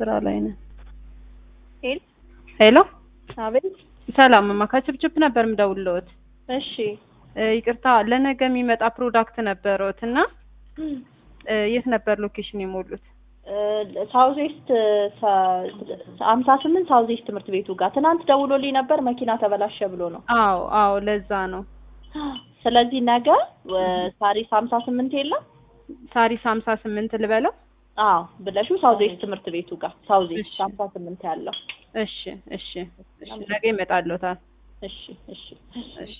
ስራ ላይ ነን። ሄል ሄሎ አቤት። ሰላም እማ ከችፕችፕ ነበር የምደውልልዎት። እሺ እ ይቅርታ ለነገ የሚመጣ ፕሮዳክት ነበረዎት እና እ የት ነበር ሎኬሽን የሞሉት? ሳውዝ ዌስት ሀምሳ ስምንት ሳውዝ ዌስት ትምህርት ቤቱ ጋር ትናንት ደውሎልኝ ነበር መኪና ተበላሸ ብሎ ነው። አዎ አዎ ለዛ ነው። ስለዚህ ነገ ሳሪስ ሀምሳ ስምንት የለም ሳሪስ ሀምሳ ስምንት ልበለው? አዎ ብለሽው ሳውዝ ዌስት ትምህርት ቤቱ ጋር ሳውዝ ዌስት እሺ። ሀምሳ ስምንት ያለው እሺ እሺ እሺ ነገ ይመጣልዎታል። እሺ እሺ እሺ